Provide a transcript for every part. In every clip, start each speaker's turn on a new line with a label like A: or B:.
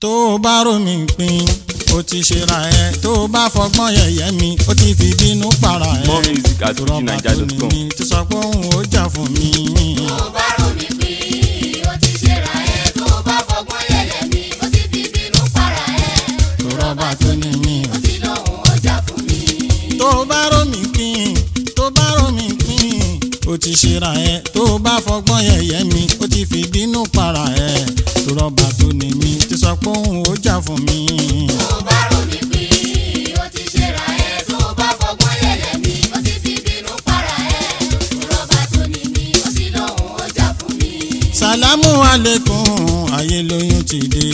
A: tó o bá rò mí pin o ti ṣera ẹ tó o bá fọgbọ́n yẹ̀yẹ́ mi o ti fi bínú para ẹ
B: More music at
A: rọ́bà tó ní
B: fujinaija.com.
A: mi ti sọ pé òun ò jà fún mi.
C: tó bá rò mí pín ó ti ṣera ẹ tó bá fọgbọ́n yẹlẹ̀ mi ó ti fi bínú para ẹ
A: rọ́bà tó ní mi.
C: ó ti lóhùn ó jà fún mi.
A: tó o bá rò mí pin tó o bá rò mí pin o ti ṣera ẹ tó o bá fọgbọ́n yẹ̀yẹ́ mi o ti fi bínú para ẹ rọ́bà tó ní mi ti sọ pé òun ò jà fún mi.
C: tó bá rò mí pín ó ti ṣera ẹ tó bá fọgbọ́n yẹlẹ̀ mi ó ti fi bínú para ẹ rọ́bà tó ní mi ó ti lóhùn ó jà fún mi.
A: sàlámù alẹ́kùn ayé lóyún ti dé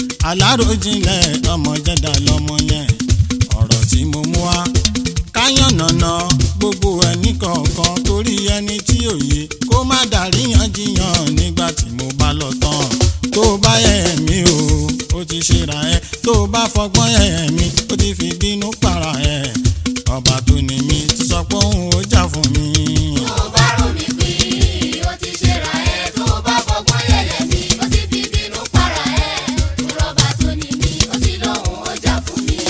A: aláròjinlẹ̀ ọmọ jẹ́dá lọ́mọ yẹn ọ̀rọ̀ tí mo mú wá káyànnànà gbogbo ẹni kọ̀ọ̀kan torí ẹni tí ò yé kó má dàríyànjiyàn nígbà tí mo bá lọ tán tó bá yẹ mí o ó ti ṣera ẹ tó bá fọgbọ́n yẹ mí ó ti fi bínú para ẹ ọba tó ní mi ti sọ pé òun ò jà fún mi.
C: tó bá rò mí pín ó ti ṣera ẹ tó bá fọgbọ́n yẹlẹ̀ mi ó ti fi bínú para ẹ rọ́bà tó ní mi ó ti lóhùn ó jà fún mi.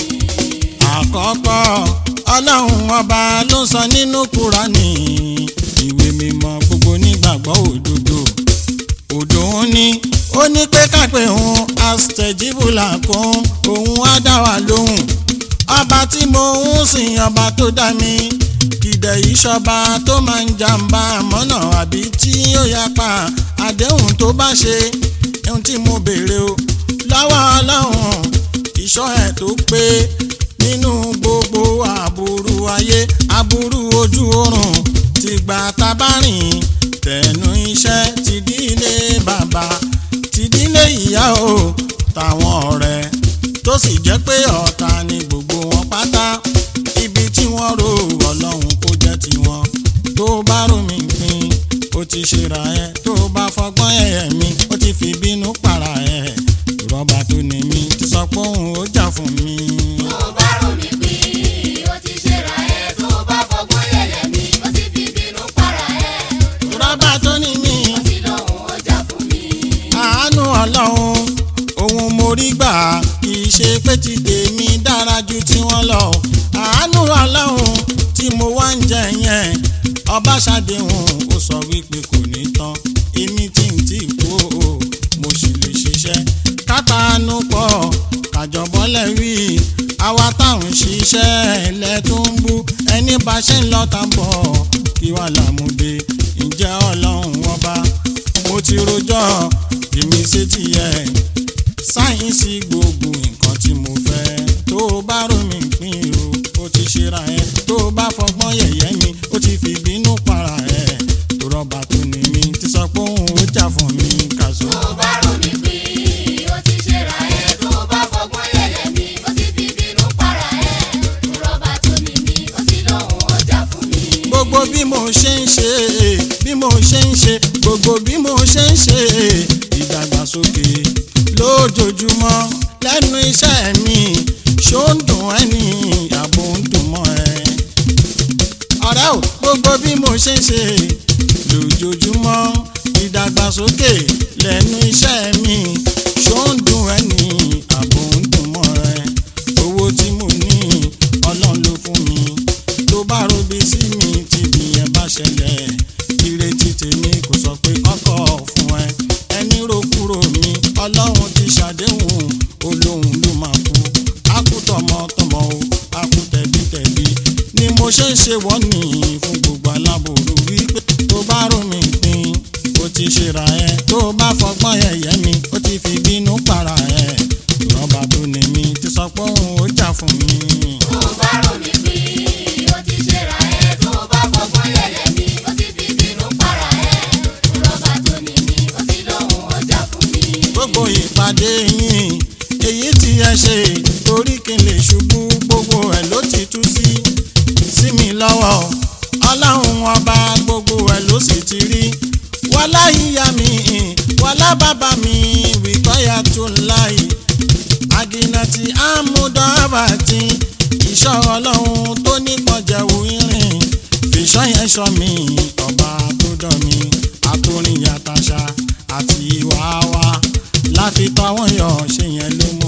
A: àkọ́kọ́ ọlọ́run ọba ló sọ nínú kúránì ìwé mímọ́ gbogbo nígbàgbọ́ òdodo òdo ń ní ó ní pé kápẹ́ òun astejibula kún òun á dá wa lóhùn ọba tí mo ń sìn ọba tó dá mi kìdẹ̀ ìṣọba tó máa ń jàǹbá mọ́nà àbí tí ó yapa àdéhùn tó bá ṣe ohun tí mo béèrè o lọ́wọ́ ọlọ́run ìṣọ́ ẹ̀ tó pé nínú gbogbo àbúrú ayé àbúrú ojú oorun ti gba tabarin tẹnu iṣẹ́ ti dílé bàbá ti dílé ìyá o táwọn ọ̀rẹ́ tó sì jẹ́ pé ọ̀tá ni gbogbo wọn pátá ibi tí wọ́n rò ọlọ́run kó jẹ́ tiwọn tó bá rò mí pin ó ti ṣera ẹ tó bá fọgbọ́n ẹ̀yẹ mi ó ti fi bínú para ẹ rọ́bà tó ní mi ti sọ pé òun ó jà fún mi.
C: tó bá rò mí pín ó ti ṣera ẹ tó bá fọgbọ́n yẹlẹ̀ mi ó ti fi bínú para ẹ
A: rọ́bà tó ní mi
C: ó ti lóhùn ó jà fún mi.
A: àánú ọlọ́run òun mo rí gbà kì í ṣe pé ti tèmi dára ju tiwọn lọ àánú ọlọ́run tí mo wá ń jẹ yẹn ọba ṣàdéhùn ó sọ wípé kò ní tán èmi tí ń tí kú o mo sì lè ṣiṣẹ́ kátàánú pọ̀ kàjọbọ́lẹ̀ wí àwa táwọn ṣiṣẹ́ ilẹ̀ tó ń bú ẹni bá ṣe ń lọ tá ń bọ̀ kí wàá làmúdé ǹjẹ́ ọlọ́run ọba mo ti rojọ́ èmi ṣe ti yẹ sáyẹ́ǹsì gbogbo nǹkan tí mo fẹ́ tó o bá rò mí pín o ó ti ṣera ẹ tó o bá fọgbọ́n yẹ̀yẹ́ mi ó ti fi bínú para ẹ tó rọ́bà tó ní mi ti sọ pé òun ó jà fún mi kàṣọ.
C: tó bá rò mí pín ó ti ṣera ẹ tó bá fọgbọ́n yẹlẹ̀ mi ó ti fi bínú para ẹ rọ́bà tó ní mi ó ti lóhùn ó jà fún mi.
A: gbogbo bí mo ṣe ń ṣe bí mo ṣe ń ṣe gbogbo bí mo ṣe ń ṣe ìdàgbàsókè lójoojúmọ́ lẹ́nu iṣẹ́ mi ṣó ń dùn ẹ́ ní àbò ń dùn mọ́ ẹ. ọ̀rẹ́ ò gbogbo bí mo ṣe ń ṣe lójoojúmọ́ ìdàgbàsókè lẹ́nu iṣẹ́ mi ṣó ń dùn ẹ́ ní àbò ń dùn mọ́ ẹ. owó tí mo ní ọlọ́run ló fún mi tó bá robi sí mi tí ìyẹn bá ṣẹlẹ̀ ìrètí tèmi kò sọ pé kọ́kọ́ fún ẹ ẹni ro kúrò mi ọlọ́run ti ṣàdéhùn olóhùn ló máa kú akú tọmọtọmọ o akú tẹbítẹbí ni mo ṣe ń ṣe wọ́n nìyí fún gbogbo aláboru wípé tó bá rò mí pin ó ti ṣera ẹ tó bá fọgbọ́n ẹ̀yẹ́ mi ó ti fi bínú para ẹ rọ́bà tó ní mi ti sọ pé òun ó jà fún mi.
C: tó bá rò mí pín ó ti ṣera ẹ tó bá fọgbọ́n yẹlẹ̀ mi ó ti fi bínú para ẹ rọ́bà tó ní mi ó ti lóhùn ó jà fún mi.
A: gbogbo ìpàdé yín èyí tí ẹ ṣe torí kí n lè ṣubú gbogbo ẹ ló ti tú sí sí mi lọ́wọ́ ọlọ́run ọba gbogbo ẹ ló sì ti rí wọlá ìyá mi wọlá bàbá mi wìtọ́yà tó láì àgìnàtì àmúdọ́bàtì ìṣọ́ ọlọ́run tó nípọn jẹ̀wò irin fìṣọ́ yẹn ṣọ́ mi ọba tó dán mi àtòrìn yàtàṣà àti ìwà wa láfi tọ́ àwọn yọ̀ ṣe yẹn ló mú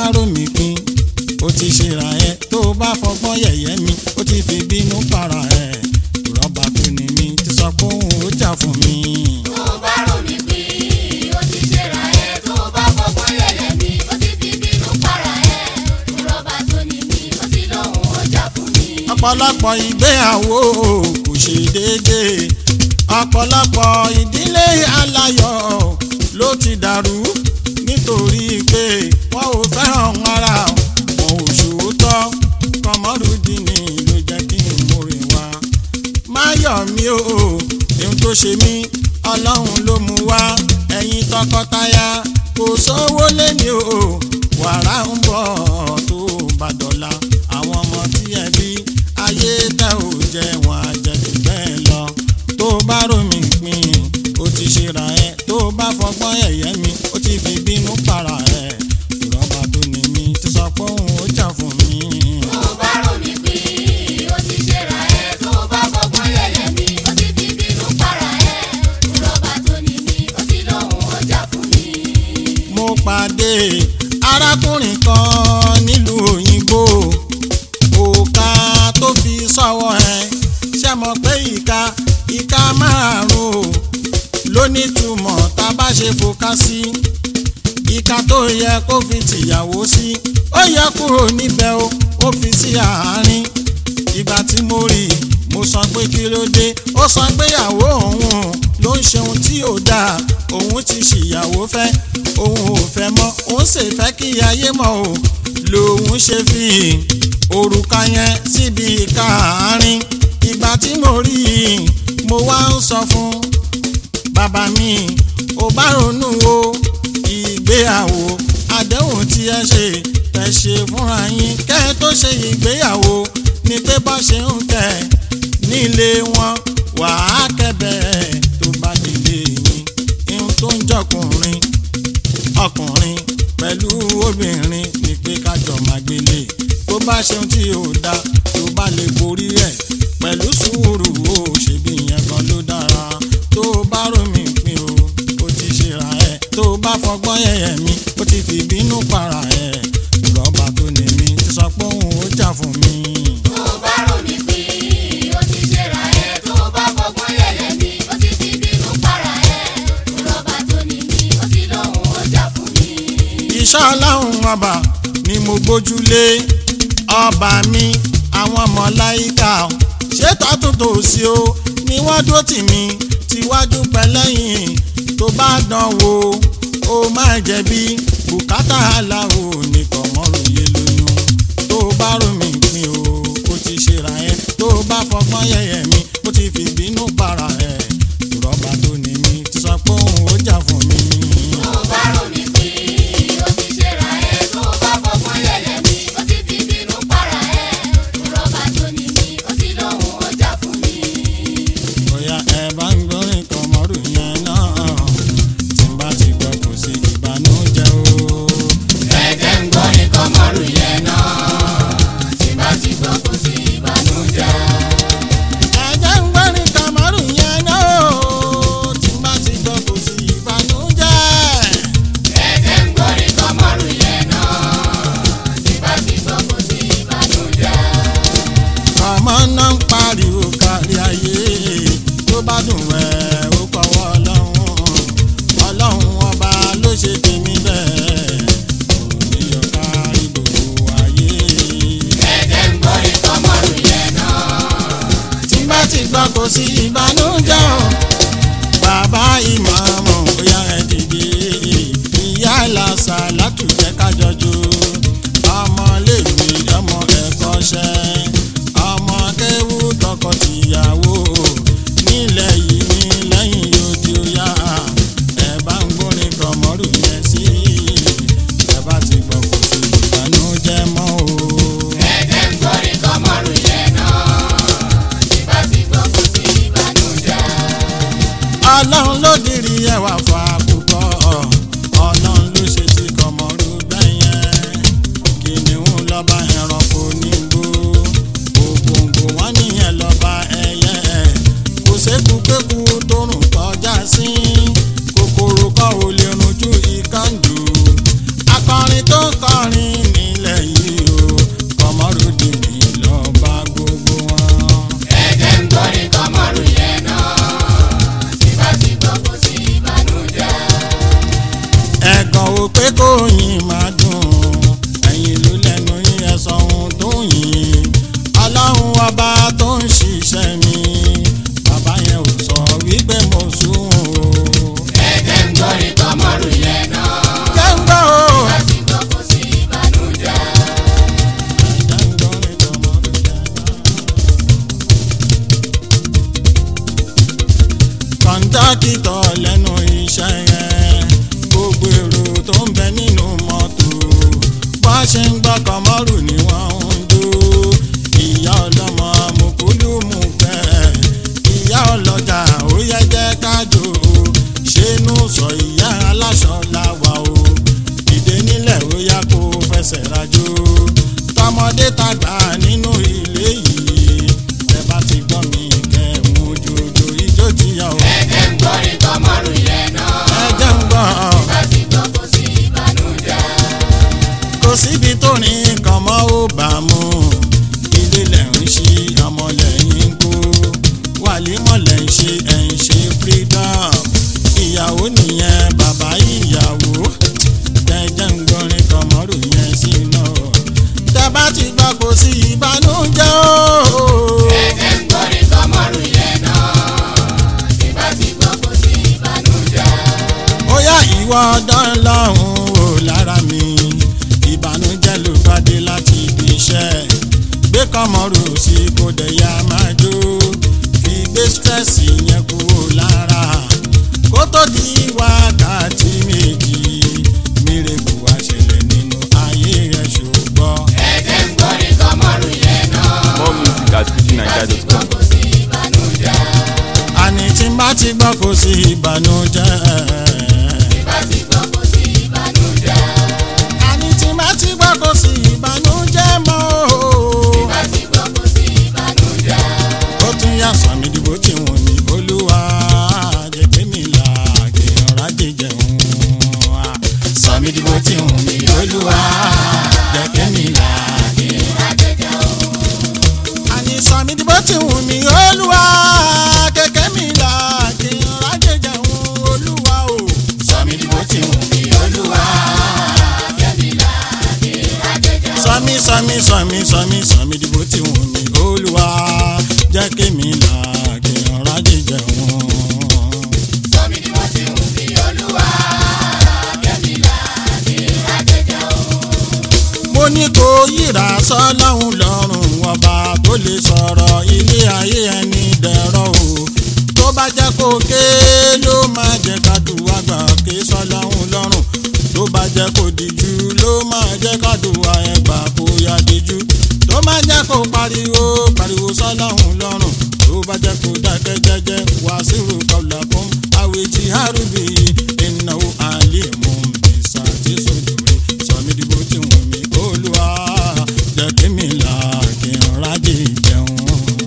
A: rómi pin ó ti ṣera ẹ tó bá fọgbọ́n yẹ̀yẹ́ mi ó ti fi bínú para ẹ rọ́bà tó ní mi ti sọ pé òun ó jà fún mi.
C: tó bá rò mí pín ó ti ṣera ẹ tó bá fọgbọ́n yẹ̀yẹ́ mi ó ti fi bínú para ẹ rọ́bà tó ní mi ó ti lóhùn ó jà fún mi.
A: ọ̀pọ̀lọpọ̀ ìgbéyàwó kò ṣe déédéé ọ̀pọ̀lọpọ̀ ìdílé aláyọ̀ ló ti dàrú nítorí pé wọn ò fẹ́ràn ara wọn ò ṣòótọ́ kọmọrúdínì ló jẹ́ kí n múre wá máyọ̀ mi ò ohun tó ṣe mí ọlọ́run ló mú wá ẹ̀yin tọkọtaya kò sówó lẹ́ni o wàrà ń bọ̀ tó bá dọ̀la àwọn ọmọ tí ẹ bí ayé tẹ ò jẹ wọn àjẹjù bẹ́ẹ̀ lọ tó bá rómi pin ó ti ṣera ẹ tó bá fọgbọ́n ẹ̀yẹ́ mi ó ti fi bínú para ẹ ìrọ́bà tó ní mi ti sọ pé òun ó jà fún mi.
C: tó bá rò mí pín ó ti ṣera ẹ tó bá fọgbọ́n yẹ̀yẹ́ mi ó ti fi bínú para ẹ rọ́bà tó ní mi ó ti lóhùn ó jà fún mi.
A: mo pàdé arákùnrin kan nílùú òyìnbó òòkà tó fi sọ́wọ́ ẹ̀ ṣe mọ̀ pé ìka ìka márùn-ún ló nítumọ̀ tá a bá ṣe fòkà sí ìka tó yẹ kó fi tìyàwó sí ó yẹ kúrò níbẹ̀ o ó fi sí àárín ìgbà tí mo rí i mo sọ pé kí ló dé ó sọ pé ìyàwó òun ló ń ṣe ohun tí ò dáa òun ti ṣìyàwó fẹ́ òun ò fẹ́ mọ́ òun sì fẹ́ kí ayé mọ̀ o lòun ṣe fi òrùka yẹn síbi ìka àárín ìgbà tí mo rí i mo wá ń sọ fún bàbá mi ò bá ronú o ìgbéyàwó àdéhùn tí ẹ ṣe ẹ ṣe fúnra yín kẹ́ ẹ tó ṣe ìgbéyàwó ni pé bá ṣe ń tẹ̀ nílé wọn wàá kẹ́bẹ̀ẹ́ tó bá délé yín ihun tó ń jọkùnrin ọkùnrin pẹ̀lú obìnrin ni pé kájọ máa gbélé tó bá ṣeun tí ò dáa tó bá lè borí ẹ̀ pẹ̀lú sùúrù ó ṣèbí yẹn kan ló dára tó bá rómi pin o ó ti ṣera ẹ̀ tó bá fọgbọ́n yẹ̀yẹ̀ mi ó ti fi bínú para ẹ̀ rọ́bà tó ní mi ti sọ pé òun ó jà fún mi.
C: tó bá rò mí pín ó ti ṣera ẹ tó bá fọgbọ́n yẹ̀yẹ́ mi ó ti fi bínú para ẹ rọ́bà tó ní mi ó ti lóhùn ó jà fún mi.
A: iṣẹ́ ọlọ́run ọba ni mo gbójúlé ọba mi àwọn mọ̀láyíkà ṣètò àtúntò sí o ni wọ́n dúró tì mí tíwájú pẹ̀lẹ́yìn tó bá dán wò ó máa jẹ̀bi bùkátà aláwo nìkan mọ́rùn yé lóyún tó bá rò mí pin o ó ti ṣera ẹ tó bá fọgbọ́n yẹ̀yẹ̀ mi ó ti fi bínú para ẹ̀ rọ́bà tó ní mi ti sọ pé òun ó jà fún mi.
C: tó bá rò mí pín ó ti ṣera ẹ tó bá fọgbọ́n yẹ̀yẹ́ mi ó ti fi bínú para ẹ rọ́bà tó ní mi ó ti lóhùn ó jà fún mi.
A: bóyá ẹ bá ń gbórin kan mọ́rù yẹn náà tí n bá ti gbọ́ kò sí ìbànújẹ́ o.
C: ẹ̀jẹ̀ ń gbọ́ nìkan mọ́rù yẹn náà tí bá ti gbọ́ kò sí ìbànújẹ́.
A: ẹ jẹ́ ń gbórin kan mọ́rù yẹn náà tí n bá ti gbọ́ kò sí ìbànújẹ́.
C: ẹ̀jẹ̀ ń gbọ́ nìkan mọ́rù yẹn náà tí bá ti gbọ́ kò sí ìbànújẹ́.
A: ọmọ náà ń pariwo kárí ayé tó bá dùn ẹ́ ó kọ́wọ́ ọlọ́run ọlọ́run ọba ló ṣe tèmi bẹ́ẹ̀ òní yọ kárí gbogbo ayé.
C: ẹ̀jẹ̀ ń gbọ́ nìkan mọ́rù yẹn náà
A: tí bá ti gbọ́ kò sí ìbànújẹ́ o bàbá ìmọ̀ọ́mọ̀ bóyá ẹ dìde ìyá làṣà látùjẹ́ kájọjú ọmọléèwé ọmọ ẹ̀kọ́ṣẹ́ ọmọ kéwú tọkọ-tìyàwó nílẹ̀ yìí ní lẹ́yìn odi ọ̀yá ẹ bá ń gbórin kọ̀mọ́rù yẹn sí ẹ bá ti gbọ́ kò sí ìbànújẹ́ mọ́ o.
C: ẹ̀jẹ̀ ń gbọ́ nìkan mọ́rù yẹn náà tí bá ti gbọ́ kò sí ìbànújẹ́.
A: ọlọ́run ló dìrì ẹwà fún àkùkọ ọlọ́run ló ṣe ti kọmọrú bẹ́yẹn kọ́ńdákítọ̀ lẹ́nu iṣẹ́ yẹn gbogbo èrò tó ń bẹ nínú mọ́tò bá ṣe ń gbọ́ kọ́mọ́rù ni wọ́n ń jó ìyá ọlọ́mọ mùkúlù mú fẹ́ ìyá ọlọ́jà ó yẹ jẹ́ kájò ṣénú sọ ìyá aláṣọ làwà o dìde nílẹ̀ ó yá kó fẹsẹ̀ rajò tọmọdé tàgbà nínú ilé yìí ẹ bá ti gbọ́ mi kẹ́ ẹ̀ mú jòjò ijó ti yà ó
C: ẹ̀jẹ̀ ń gbọ́rin kọ́mọ́rù yẹn náà.
A: ẹ jẹ́ ń gbọ́
C: bá ti gbọ́ kò sí ìbànújẹ́.
A: kò síbi tó ní nǹkan mọ́ ó bá mú ilé lẹ̀ ń ṣí ọmọ lẹ́yìn kó wàlímọ̀ lẹ̀ ń ṣe ẹ̀ ń ṣe freedom ìyàwó nìyẹn bàbá ìyàwó tẹ́jẹ́ ń gbọ́rin kọ̀mọ́rù yẹn sí náà tẹ́ bá ti gbọ́ kò sí ìbànújẹ́ o.
C: ẹ̀jẹ̀ ń gbọ́rin kọ́mọ́rù yẹn náà. tí bá ti gbọ́ kò sí ìbànújẹ́.
A: ó yá ìwọ ọdán lọ́hùn ó lára mi ìbànújẹ́ ló bá dé láti ibi iṣẹ́ gbé kọ́mọ́rù sí kó dẹ̀ ya máa jó fi gbé stress yẹn kúrò lára kó tó di wákàtí méjì mírèkù wá ṣẹlẹ̀ nínú ayé rẹ̀ ṣùgbọ́n.
C: ẹ̀jẹ̀ ń gbọ́rin kọ́mọ́rù yẹn náà.
B: More music at
C: tí bá ti gbọ́
B: fujininja.com.
C: kò sí ìbànújẹ́.
A: àní tí n bá ti gbọ́ kò sí ìbànújẹ́.
C: tí bá ti gbọ́ kò sí ìbànújẹ́.
A: àní tí n bá ti gbọ́ kò sí ìbànújẹ́ mọ́ o.
C: tí bá ti gbọ́ kò sí ìbànújẹ́.
A: ó tún yà sàmì dìbò tí wọn ní olúwa jẹ́ pé mi là kéèyàn rájẹ jẹun wa. sàmì dìbò tí wọn ní olúwa jẹ́ pé mi là kéèyàn. àní sàmì dìbò tí wọn ní olúwa kẹ̀kẹ́ mi là kéèyàn rájẹ jẹun olúwa o. sàmì dìbò tí wọn ní olúwa. sọmi sọmi sọmi sọmi sọmi dìbò tí wọn ní olúwa jẹ́ kémi là kéèyàn rájẹ jẹun.
C: sọmi ni mo ti ń fi olúwa. kẹ́mi là ní àjẹjẹ o.
A: mo ní kó yíra sọ́lọ́hún lọ́rùn ọba tó lè sọ̀rọ̀ ilé ayé ẹni dẹ̀rọ̀ o tó bá jẹ́ kó ké ló máa jẹ́ ká dùwà gbà ké sọ́lọ́hún lọ́rùn tó bá jẹ́ kó díjú ló máa jẹ́ ká dùwà ẹgbà kó yá díjú tó máa jẹ́ kó pariwo pariwo sọ́lọ́hún lọ́rùn tó bá jẹ́ kó dákẹ́ jẹ́jẹ́ wá sírù kọlà fún àwèjì àrùbí ìnáwó àlè mú bísà tí sojú rẹ̀ sọmi dìbò tí wọ́n mi olúwa jẹ́ kí mi là kí n rájì jẹun.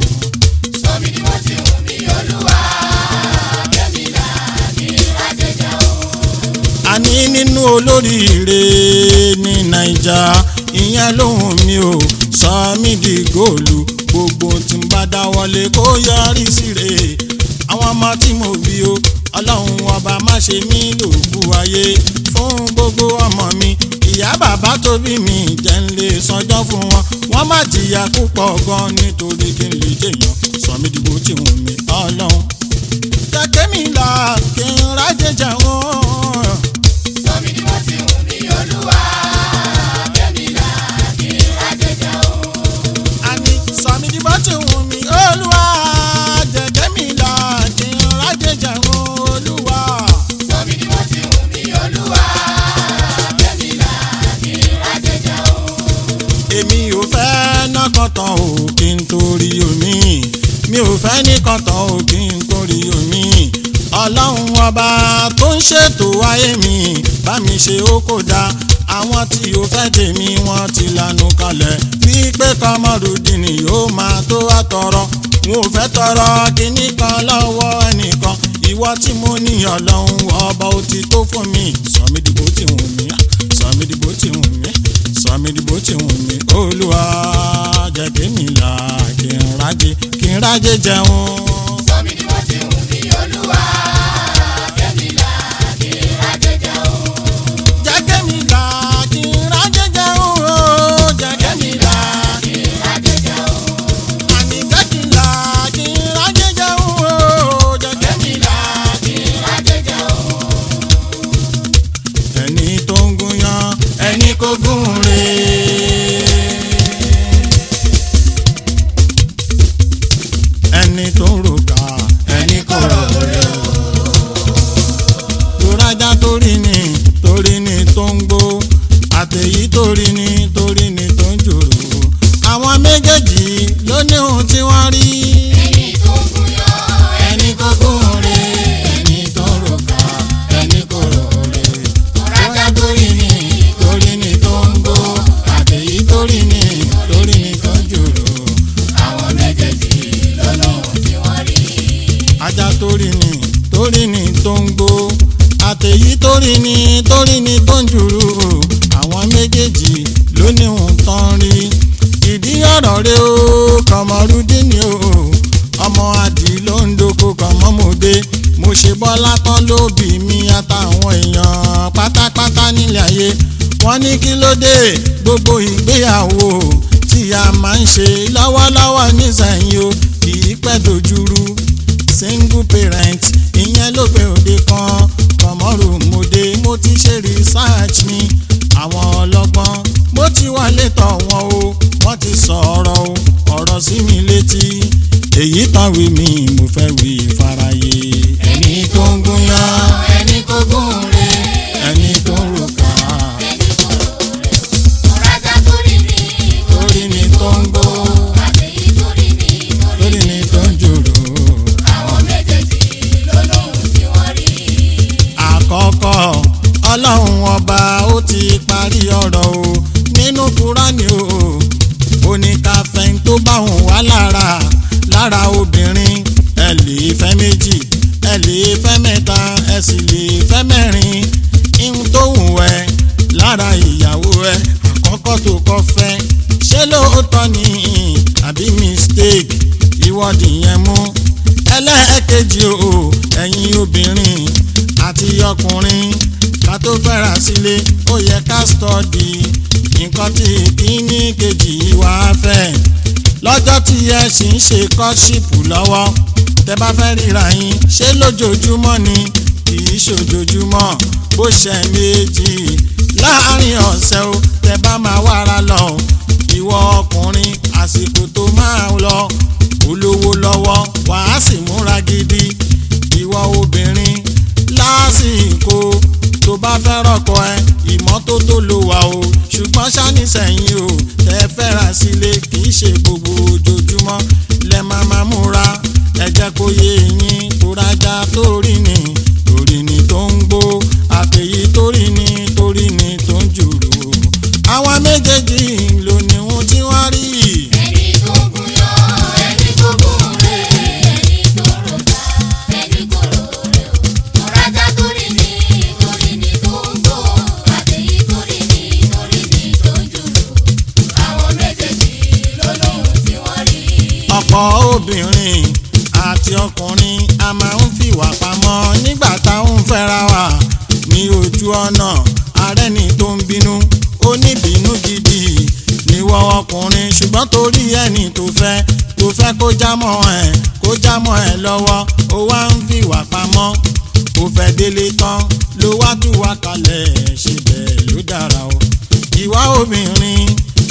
C: sọmi ni mo ti ń fi olúwa. kẹ́mi là ní àjẹjẹ o.
A: àní nínú olóríire ní naija ìyẹn lóhùn mi ò sọ mí di góòlù gbogbo tí n bá dáwọ́lé kó yọrí síre àwọn ọmọ tí mo bí o ọlọ́run ọba má ṣe mí lògbù ayé fún gbogbo ọmọ mi ìyá bàbá tó bí mi jẹ́ ń lè sanjọ́ fún wọn wọ́n má jìyà púpọ̀ gan nítorí kí n lè jèèyàn sọ mí dìbò tí wọ́n mi ọlọ́run jẹ́ mi là kí n rájẹ jẹun.
C: sọmi ni mo ti ń fi olúwa. kẹ́mi là ní àjẹjẹ o.
A: àní sọmi dìbò tí wù mí olúwa jẹ̀jẹ̀ mi là kí n rájẹ jẹun olúwa.
C: sọmi ni mo ti ń fi olúwa. kẹ́mi là ní àjẹjẹ o.
A: èmi ò fẹ́ nọ́kọ̀tàn ò kí n torí omi mi ò fẹ́ nìkọ̀tàn ò kí n torí omi ọlọ́run ọba tó ń ṣètò ayé mi bá mi ṣe ó kò dáa àwọn tí ó fẹ́ tèmi wọ́n ti lanu kalẹ̀ wípé kọ́mọrùdìní yóò máa tó wá tọrọ wọn ò fẹ́ tọrọ kíní kan lọ́wọ́ ẹnìkan ìwọ tí mo ní ọlọ́run ọba ó ti tó fún mi sọmi dìbò tí wù mí sọmi dìbò tí wù mí sọmi dìbò tí wù mí olúwa jẹ́ kí mi là kí n rájẹ kí n rájẹ jẹun.
C: sọmi ni mo ti ń fi olúwa. kẹ́mi là ní àjẹjẹ o.
A: jẹ́ kí mi là kí n rájẹ jẹun o jẹ́ kí mi là
C: ní àjẹjẹ o.
A: àní jẹ́ kí n là kí n rájẹ jẹun o jẹ́ kí mi là.
C: ní àjẹjẹ o.
A: ẹni tó ń gúnyán ẹni kò gún re. ẹni tó ń ròkà ẹni kò rò re. torí ni torí ni tó ń jùrù o àwọn méjèèjì ló ní òun tán rí ìdí ọ̀rọ̀ rẹ o kọmọrúdín ni o ọmọ adì ló ń doko kọmọmọdé mo ṣe bọ́lá tán ló bí mi àtàwọn èèyàn pátápátá nílẹ̀ ayé wọ́n ní kí ló dé gbogbo ìgbéyàwó tí a máa ń ṣe lọ́wọ́lọ́wọ́ nísìnyí o kì í pẹ́ dojúrú single parent ìyẹn ló gbé òde kan kọmọrù mòde mo ti ṣe research mi àwọn ọlọ́gbọ́n mo ti wọlé tọ̀ wọ́n o wọ́n ti sọ̀rọ̀ o ọ̀rọ̀ sí mi létí èyí tán wí mi mo fẹ́ wí faraye. ẹni tó ń gúnyán
C: ẹni kò gún re
A: ẹni tó ń ròkà
C: ẹni kò rò rè o ọ̀rájà torí ni
A: torí ni tó ń gbó
C: àtẹ̀yí torí ni torí
A: torí ni tó ń jòrò.
C: àwọn méjèèjì ló lóhun tí wọ́n rí.
A: àkọ́kọ́ ọlọ́run ọba ó ti parí ọ̀rọ̀ o nínú kúránì o ó ní ká fẹ́ń tó bá òun wá lára lára obìnrin ẹ lè fẹ́ méjì ẹ lè fẹ́ mẹ́ta ẹ sì lè fẹ́ mẹ́rin ihun tó wù ẹ́ lára ìyàwó ẹ àkọ́kọ́ tó kọ́ fẹ́ ṣé lóòótọ́ ni àbí mistake ìwọ́dì yẹn mú ẹlẹ́ẹ̀kejì o ẹ̀yin obìnrin àti ọkùnrin ká tó fẹ́ra sílé ó yẹ ká stọ́ọ̀dì nǹkan tí kíní kejì wá fẹ́ lọ́jọ́ tí ẹ sì ń ṣe kọ́ṣípù lọ́wọ́ tẹ bá fẹ́ ríra yín ṣé lójoojúmọ́ ni kì í ṣojoojúmọ́ bó ṣe méjì láàárín ọ̀sẹ̀ o tẹ bá máa wára lọ ìwọ ọkùnrin àsìkò tó máa lọ olówó lọ́wọ́ wàá sì múra gidi ìwọ obìnrin lásìkò tó bá fẹ́ rọ́kọ ẹ ìmọ́tótó ló wà o ṣùgbọ́n ṣáni sẹ́yìn o tẹ́ fẹ́ra sílé kì í ṣe gbogbo ojoojúmọ́ lẹ máa máa múra ẹ jẹ́ kó yé yín kórájà torí ni torí ni tó ń gbó àtẹ̀yí torí ni torí ni tó ń jùrù àwọn méjèèjì ló ní ohun tí wọ́n rí
C: ẹni tó gún yọ ẹni tó gún re ẹni tó rògbà ẹni kò rò rè o ọ̀rájà torí ni torí ni tó ń gbó àtẹ̀yí torí ni torí ni tó ń jùlù àwọn méjèèjì ló lóhun tí wọ́n rí.
A: ọ̀pọ̀ obìnrin àti ọkùnrin a máa ń fìwà pamọ́ nígbà táwọn fẹ́ra wà ní ojú ọ̀nà arẹ́ni tó ń bínú ó ní bínú gidi níwọ ọkùnrin ṣùgbọ́n torí ẹni tó fẹ́ tó fẹ́ kó jámọ́ ẹ̀ kó jámọ́ ẹ̀ lọ́wọ́ ó wá ń fìwà pamọ́ ó fẹ́ délé tán ló wá tú wa kalẹ̀ ṣe bẹ́ẹ̀ ló dára o ìwà obìnrin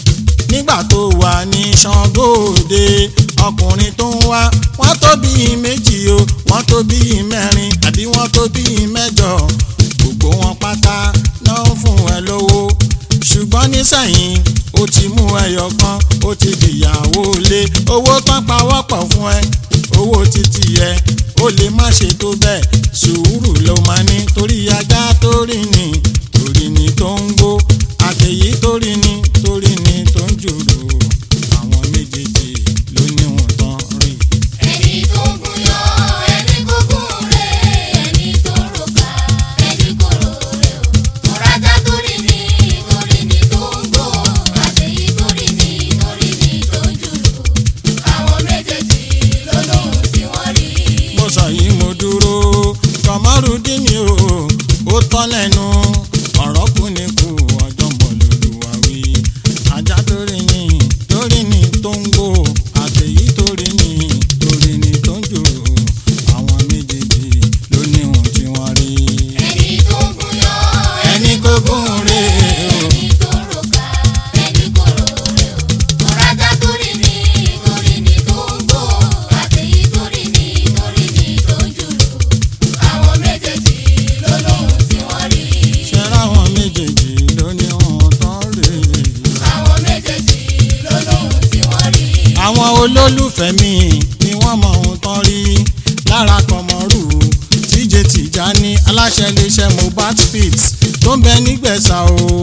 A: nígbà tó wà ní ṣàngóòde ọkùnrin tó ń wá wọ́n tó bí méjì o wọ́n tó bí mẹ́rin àbí wọ́n tó bí mẹ́jọ gbogbo wọn pátá náà ń fún ẹ lówó ṣùgbọ́n nísẹ̀yìn ó ti mú ẹyọ kan ó ti dìyàwó lé owó tán pawọ́pọ̀ fún ẹ owó títí ẹ ó lè má ṣe tó bẹ́ẹ̀ sùúrù ló máa ní torí ajá tó rí ni torí ni tó ń gbó àtẹ̀yí torí ni torí ni tó ń jòrò àwọn méjèèjì ló ní wọn tán rí.
C: ẹni tó gún yọ ẹni kò gún re ẹni tó rògbà ẹni kò rò rè o ọ̀rájà torí ni torí ni tó ń gbó àtẹ̀yí torí ni torí ni tó ń jùlù àwọn méjèèjì ló lóhun tí wọ́n rí.
A: mo sọ yìí mo dúró kọmọrúdín ni o ó tán lẹ́nu ọ̀rọ̀ kù ní kù ọjọ́ mọ̀ lóluwà wí ajá torí ni torí ni tó ń gbó àtẹ̀yí torí ni torí ni tó ń jòrò àwọn méjèèjì ló ní ohun tí wọ́n rí.
C: ẹni tó gún yọ
A: ẹni kò gún rè o
C: ẹni tó rògbà ẹni kò rò rè o ọ̀rájà torí ni torí ni tó ń gbó àtẹ̀yí torí ni torí ni tó ń jùlù àwọn méjèèjì ló lóhun tí wọ́n rí.
A: ṣẹ́ra àwọn méjèèjì ló ní ohun tán rè
C: àwọn méjèèjì ló lóhun tí wọ́n rí.
A: àwọn olólùfẹ́ mi ni wọ́n mọ ohun tán rí lára kọmọrù tíjẹ tìjání aláṣẹ iléeṣẹ́ mobat fit tó ń bẹ nígbẹ̀sà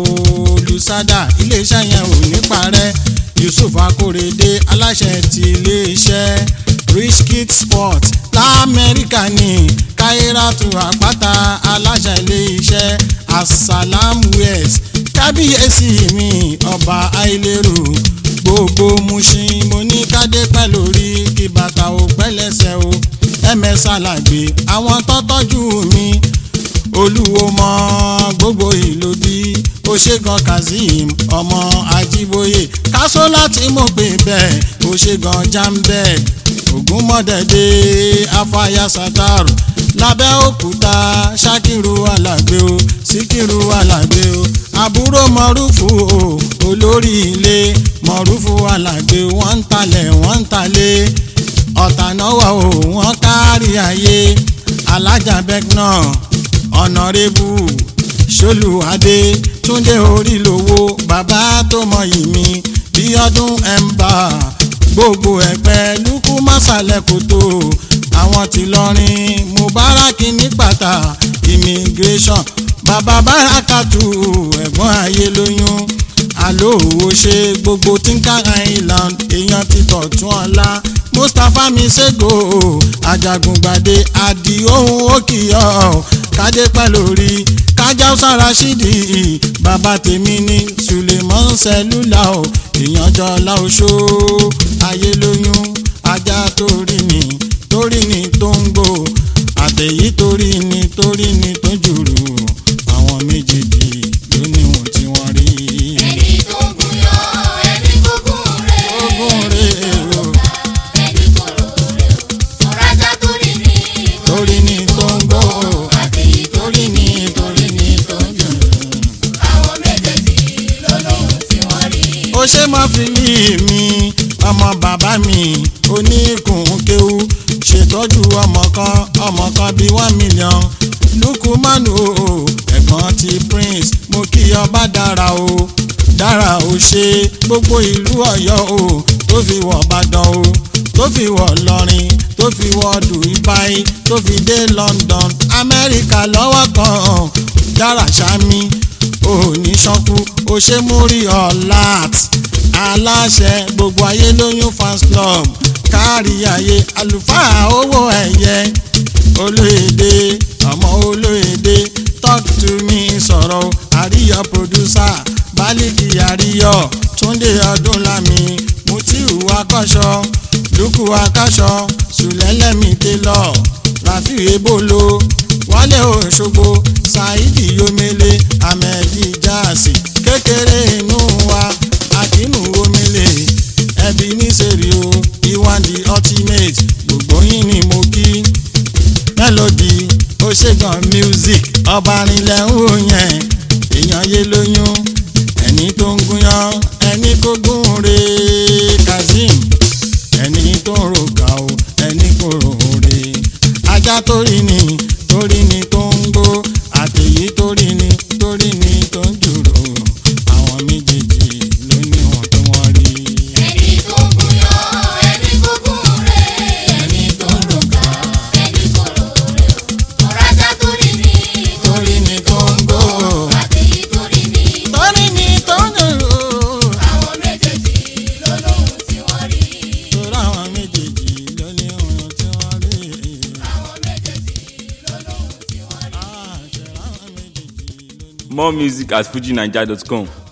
A: olùsádà iléeṣẹ́ yẹn ò ní parẹ́ yusuf akórèdé aláṣẹ ti iléeṣẹ́ rich kid sport lamẹ́ríkà ní káírátù àpáta aláṣẹ ilé iṣẹ́ asalam west kábíyèsí mi ọba àìlérò gbogbo Mushin mo ní kádé pẹ́ lórí kí bàtà ò pẹ́ lẹ́sẹ̀ o ms alàgbé àwọn tó tọ́jú mi olúwo mọ gbogbo ìlú bí oṣegan kazeem ọmọ ajíbóyè kásó láti mọ̀ pé bẹ́ẹ̀ oṣegan jambẹ́ ògúnmọ́dẹ̀dẹ̀ afáyà sátárù lábẹ́òkúta ṣákìrù alàgbé o síkìrù alàgbé o àbúrò mọ̀rúfù o olórí ilé mọ̀rúfù alàgbé wọ́n ń talẹ̀ wọ́n ń talẹ̀ ọ̀tànáwá o wọ́n kárí ayé alájà bẹ́gná ọ̀nàrẹ́bù ṣolùwádé túndé orílówó bàbá tó mọyì mi bí ọdún ẹ̀ǹbà gbogbo ẹ̀pẹ́ lukú mọ́sálẹ̀ kòtò àwọn tí lọrin mubaraki ní pàtà immigration bàbá bárakàtù ẹ̀gbọ́n ayé lóyún àlòwò ṣe gbogbo tinka island èèyàn ti tọ̀tún ọ̀la mustapha misego ajagungbade adiohun òkìyọ kádé pẹ́ lórí kájáúsá rashidi bàbá tèmi ní suleiman sẹlúlà o èèyàn jọlá oṣó ayé lóyún ajá torí ni torí ni tó ń gbò àtẹ̀yí torí ni torí ni tó jùrù àwọn méjèèjì ló níwọ̀n tí wọ́n rí.
C: ẹni tó gùn yọ ẹni gúngún rẹ̀
A: ogún rèé o
C: ẹni kòrò rẹ̀ o ọ̀rájà torí ni
A: torí ni tó ń gbò
C: àtẹ̀yí
A: torí ni torí ni tó jùrù.
C: àwọn méjèèjì ló lóhùn tí wọ́n rí.
A: ó ṣe má fi lé mi ọmọ bàbá mi oníkùn kéwú ṣètọ́jú ọmọ kan ọmọ kan bíi one million lukumanu o ẹ̀gbọ́n ti prince mo kí ọba dára o dára o ṣe gbogbo ìlú ọ̀yọ́ o tó fi wọ̀ bàdàn o tó fi wọ̀ lọ́rin tó fi wọ̀ dubai tó fi dé london amẹ́ríkà lọ́wọ́ kan dára ṣámi òní ṣọ́kú ó ṣe mú rí ọ̀làt aláṣẹ gbogbo ayé lóyún fans club kárí ayé àlùfáà owó ẹ̀yẹ olóyèdè ọmọ olóyèdè talk to me sọ̀rọ̀ àríyọ producer bálíkì àríyọ túndé ọdúnlámi mutiu akọ́ṣọ lukú akọ́ṣọ sùlẹ́lẹ́mì télọ̀ rafiu ebolo wálé òṣogbo saidi yomele ahmed jaasi kékeré inú wa akimu omele ẹbí nísèrè o iwandi ultimate gbogbo yín ni mo kí melody oṣegan music ọba rinlẹ̀ ń wò yẹn èèyàn yé lóyún ẹni tó ń gúnyán ẹni kó gún re kazeem ẹni tó ń rògà o ẹni kò rò re ajá torí ni torí ni tó ń gbó àtẹ̀yí torí ni torí ni tó ń jùrò àwọn méjèèjì ló ní wọn tó wọ́n rí.
C: ẹni tó gùn yọ ẹni gúngún rẹ̀ ẹni tó ń rògà ẹni kòrò rẹ̀ o ọ̀rájà torí ni
A: torí ni tó ń gbó
C: àtẹ̀yí torí ni
A: torí ni tó ń jùrò
C: àwọn méjèèjì ló lóhùn tí wọ́n rí.
A: torí àwọn méjèèjì ló ní wọn tí wọ́n rí.
C: àwọn méjèèjì ló lóhùn tí wọ́n rí.
A: àṣẹ àwọn méjèèjì ló ní.
B: More music at fujinaija.com.